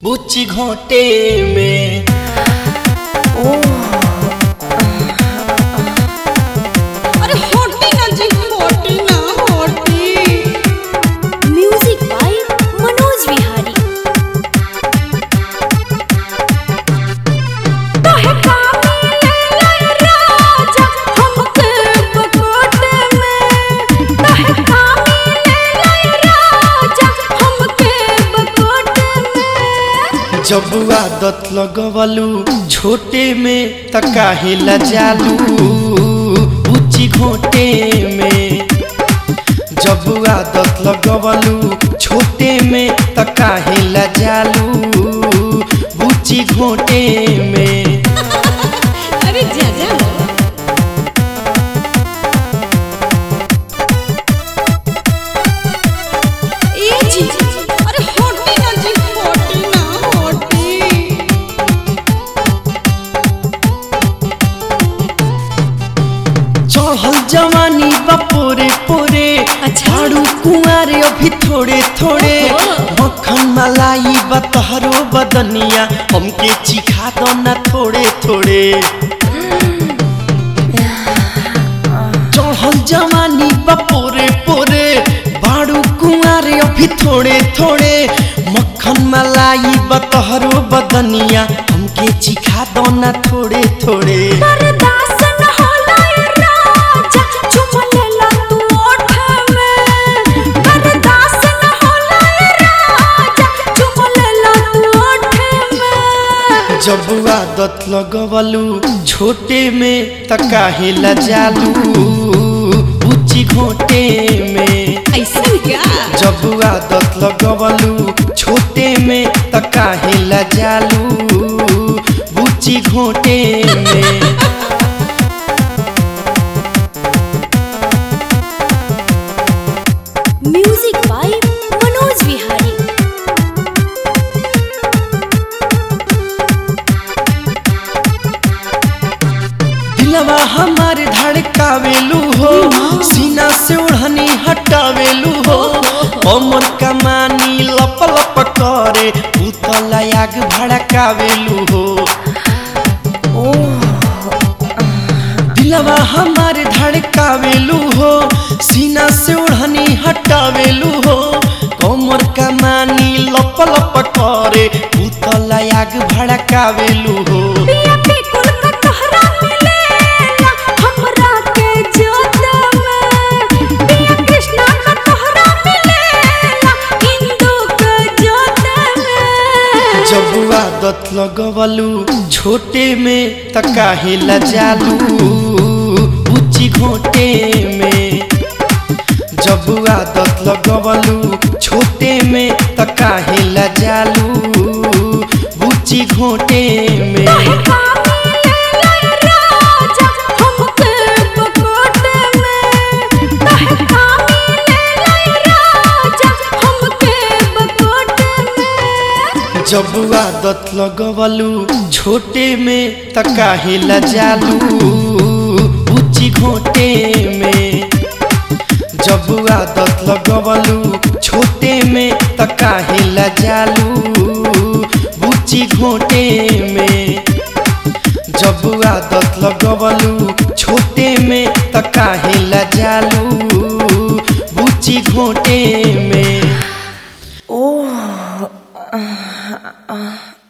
बुच्ची घोटे में अरे होटी ना जी होटी ना होटी म्यूजिक बाय मनोज विहारी तोहे कामे ले राजा हमके बकोटे में तोहे कामे ले राजा हमके बकोटे में जब आदत लगवलू छोटे में त काहे लजालू बुच्ची घोटे में जब आदत लगवलू छोटे में त काहे लजालू बुच्ची घोटे में अरे जा जा ए जी अरे होटी ना जी होटी ना होटी चढ़ल जवानी बा पोरे पोरे अच्छा। झाड़ू कुंवारे अभी थोड़े थोड़े ओहो। मक्खन मलाई बा तहरो बदनिया हमके चिखा दो ना थोड़े थोड़े चढ़ल जवानी बा पोरे पोरे बाड़ू कुंवारे अभी थोड़े थोड़े मक्खन मलाई बा तहरो बदनिया हमके चिखा दो ना थोड़े थोड़े बर्दाश्त न होला ए राजा चुम लेला तू ओठ में बर्दाश्त न होला ए राजा चुम लेला तू ओठ में जब आदत लगवलू छोटे में त काहे लजालू ऊंची घोटे में ऐसा क्या जब आदत लगवलू छोटे में त काहे लजालू ऊंची घोटे में म्यूजिक बाय मनोज विहारी दिलवा हमार धड़कावेलू हो सीना से ओढ़नी हटावेलू हो कमर कमानी लप लप करे उतला आग भड़कावेलू हो दिलवा हमार धड़कावेलू हो सीना से ओढ़नी हटावेलू हो कमर कमानी लप लप करे उतला आग भड़कावेलू हो पिया बिल्कुल का तोहरा मिलेला हमरा के जोत में पिया कृष्णा का तोहरा मिलेला हिंदू के जोत में जब आदत लगवलू छोटे में त काहे लजालू ऊंची घोटे में जब आदत लगवलू छोटे में त काहे लजालू ऊंची घोटे में कामे ले राजा हमके बकोटे में तोहे कामे ले राजा हमके बकोटे में जब आदत लगवलू छोटे में त काहे लजालू ऊंची घोटे में जब आदत लगवलू छोटे में त काहे लजालू ऊंची घोटे में जब आदत लगवलू छोटे में त काहे लजालू ऊंची घोटे में ओह